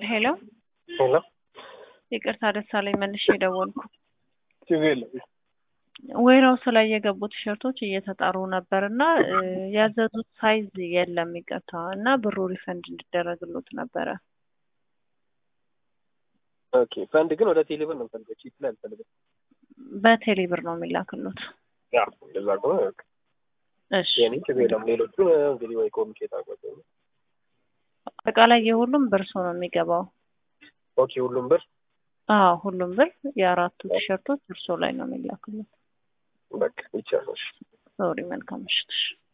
ሄሎ ሄሎ ይቅርታ ደሳለኝ መልሼ የደወልኩ ችግር የለም። ወይራውስ ላይ የገቡ ቲሸርቶች እየተጣሩ ነበር እና ያዘዙት ሳይዝ የለም ይቅርታ እና ብሩ ሪፈንድ እንዲደረግሎት ነበረ። ኦኬ ፈንድ ግን ወደ ቴሌብር ነው ፈልገው ቺፕ ላይ አልፈልግም። በቴሌ ብር ነው የሚላክሎት። ያ እንደዛ ከሆነ በቃ እሺ የኔ ችግር የለም። ሌሎቹ እንግዲህ ወይ ኮሚኒኬት አድርጓቸው። አጠቃላይ የሁሉም ብር ሰው ነው የሚገባው። ኦኬ ሁሉም ብር አዎ ሁሉም ብር የአራቱ ቲሸርቶች እርሶ ላይ ነው የሚላክሎት። በቃ ይቻላል። ሶሪ መልካም ምሽት። እሺ